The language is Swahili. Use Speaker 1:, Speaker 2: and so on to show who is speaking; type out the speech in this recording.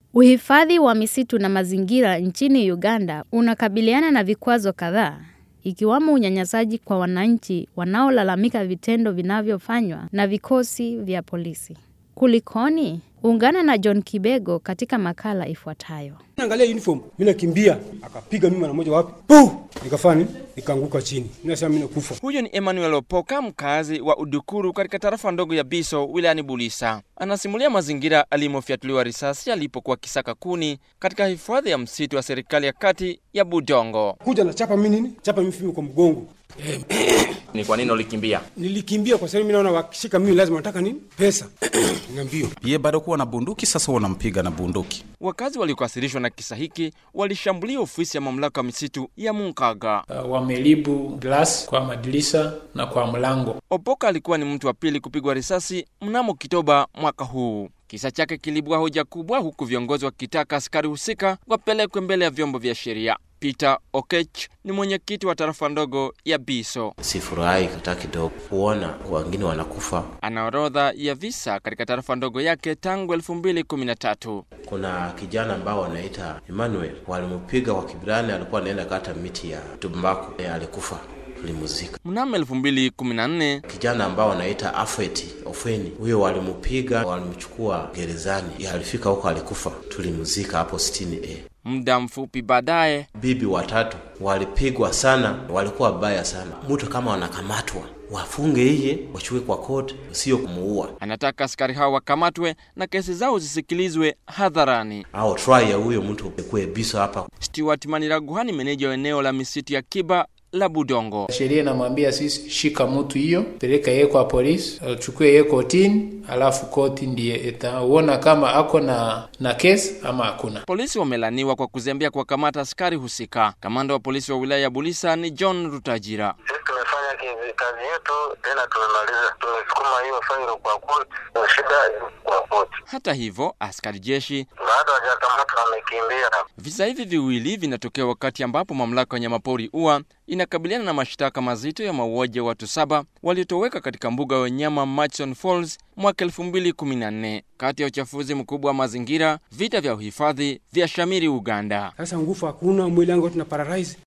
Speaker 1: Uhifadhi wa misitu na mazingira nchini Uganda unakabiliana na vikwazo kadhaa ikiwamo unyanyasaji kwa wananchi wanaolalamika vitendo vinavyofanywa na vikosi vya polisi. Kulikoni? Ungana na John Kibego katika makala ifuatayo.
Speaker 2: Angalia uniform, mimi nakimbia, akapiga mimi mara moja wapi? Puh! Nikafanya nikaanguka chini. Mimi nasema mimi nakufa.
Speaker 3: Huyu ni Emmanuel Opoka, mkazi wa Udukuru katika tarafa ndogo ya Biso wilayani Bulisa. Anasimulia mazingira alimofyatuliwa risasi alipokuwa kisaka kuni katika hifadhi ya msitu wa serikali ya kati ya Budongo.
Speaker 2: Kuja na chapa mimi nini? Chapa mimi fimbo kwa mgongo.
Speaker 3: Ni kwa nini ulikimbia?
Speaker 2: Nilikimbia kwa sababu mimi naona wakishika mimi lazima nataka nini? Pesa. na mbio.
Speaker 4: Ye bado kuwa na bunduki, sasa wanampiga na bunduki.
Speaker 3: Wakazi waliokasirishwa na kisa hiki walishambulia ofisi ya mamlaka ya misitu ya Munkaga.
Speaker 5: Uh, wamelibu glass kwa madirisha na kwa mlango.
Speaker 3: Opoka alikuwa ni mtu wa pili kupigwa risasi mnamo Kitoba mwaka huu. Kisa chake kilibua hoja kubwa, huku viongozi wakitaka askari husika wapelekwe mbele ya vyombo vya sheria. Peter Okech ni mwenyekiti wa tarafa ndogo ya Biso.
Speaker 6: Sifurahi hata kidogo kuona wengine wanakufa.
Speaker 3: Ana orodha ya visa katika tarafa ndogo yake tangu 2013.
Speaker 6: Kuna kijana ambao wanaita Emmanuel, walimpiga kwa kibirani, alikuwa anaenda kata miti ya tumbaku, e, alikufa tulimuzika.
Speaker 3: Mnamo 2014
Speaker 6: Kijana ambao wanaita Afeti Ofeni, huyo walimpiga, walimchukua gerezani, alifika huko alikufa, tulimuzika hapo sitini e.
Speaker 3: muda mfupi baadaye
Speaker 6: Bibi watatu walipigwa sana, walikuwa baya sana. Mtu kama wanakamatwa wafunge iye, wachukue kwa koti, sio kumuua.
Speaker 3: anataka askari hao wakamatwe na kesi zao zisikilizwe hadharani.
Speaker 6: Au try ya huyo mtu ekuwe biso hapa
Speaker 3: Stuart Maniraguhani, meneja wa eneo la misitu ya Kiba la Budongo.
Speaker 5: Sheria inamwambia sisi, shika mtu hiyo, peleka yeye kwa polisi, uchukue yeye kotini, alafu koti ndiye itaona kama ako na na kesi ama hakuna.
Speaker 3: Polisi wamelaniwa kwa kuzembea kuwakamata askari husika. Kamanda wa polisi wa wilaya ya Bulisa ni John Rutajira.
Speaker 7: Sisi tumefanya kazi, kazi yetu tena tumemaliza, tumesukuma hiyo failo kwa koti, shida kwa koti.
Speaker 3: Hata hivyo, askari jeshi
Speaker 7: Baada hawajakamata wamekimbia.
Speaker 3: Visa hivi viwili vinatokea wakati ambapo mamlaka ya wanyamapori UWA inakabiliana na mashtaka mazito ya mauaji ya watu saba waliotoweka katika mbuga ya wanyama Murchison Falls mwaka 2014. Kati ya uchafuzi mkubwa wa mazingira, vita vya uhifadhi vya shamiri Uganda.
Speaker 2: Sasa nguvu hakuna, mwili wangu tuna paralyze.